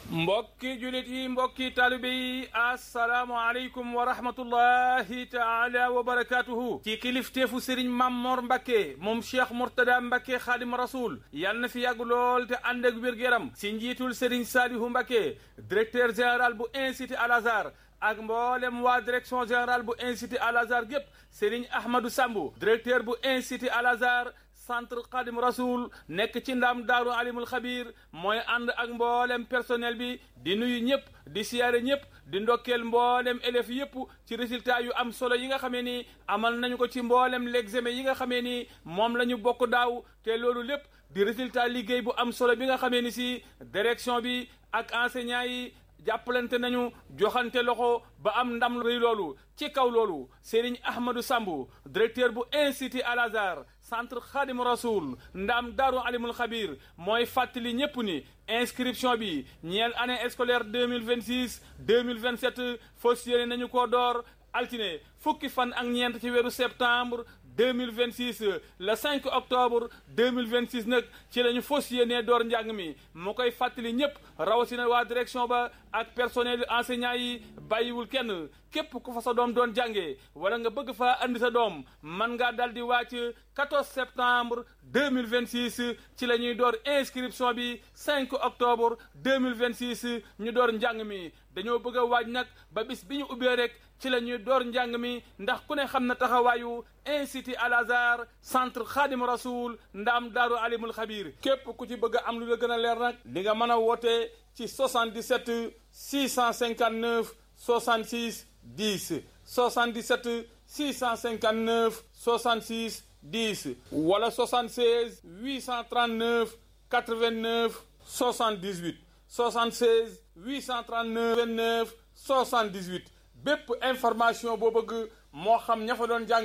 mbokki julit yi mbokki taalibe yi asalaamualeykum wa rahmatullahi taala wa barakatuhu ci kilifteefu sëriñ Mamor Mbacke moom cheikh Mourtada Mbacke xaadim rasul yal na fi yàgg lool te ànd ak wér-gu-yaram si njiitul sëriñ Saalihu Mbacke directeur général bu institut Al Azhar ak mboolem waa direction générale bu institut Al Azhar gépp sëriñ Ahmadou Sambu directeur bu institut Al Azhar centre Xadim Rasoul nekk ci ndam daaru alimul xabir mooy ànd ak mboolem personnel bi di nuyu ñëpp di siyaare ñëpp di ndokkeel mboolem élèves yëpp ci résultat yu am solo yi nga xamee ni amal nañu ko ci mboolem l'examen yi nga xamee ni moom la ñu bokk daaw te loolu lépp di résultat liggéey bu am solo bi nga xamee ni si direction bi ak enseignants yi jàppalante nañu joxante loxo ba am ndam rëy loolu ci kaw loolu Serigne Ahmadou Sambu directeur bu institut Al Azhar centre Khadim Rasoul ndam daaru alimul xabir mooy fàttali ñépp ni inscription bi ñeel année scolaire deux mille vingt six deux mille vingt sept fas yéene nañu ko door altine fukki fan ak ñeent ci weeru septembre 2026 le 5 octobre 2026 nag ci la ñu fas yéenee door njàng mi mu koy fàttali ñëpp rawatina waa direction ba ak personnel enseignant yi bàyyiwul kenn képp ku fa sa doom doon jàngee wala nga bëgg faa andi sa doom man ngaa dal di wàcc 14 septembre 2026 ci la ñuy door inscription bi 5 octobre 2026 ñu door njàng mi dañoo bëgg a waaj nag ba bis bi ñu ubbee rek ci la ñuy door njàng mi ndax ku ne xam na taxawaayu institut Al Azhar centre Khadim Rasoul ndaam daaru alimul xabir képp ku ci bëgg a am lu la gën a leer nag di nga mën a woote ci 77 659 66 10 77 659 66 10 wala 76 839 89 78 76 839 29 78 bépp information boo bëgg moo xam ña fa doon jàng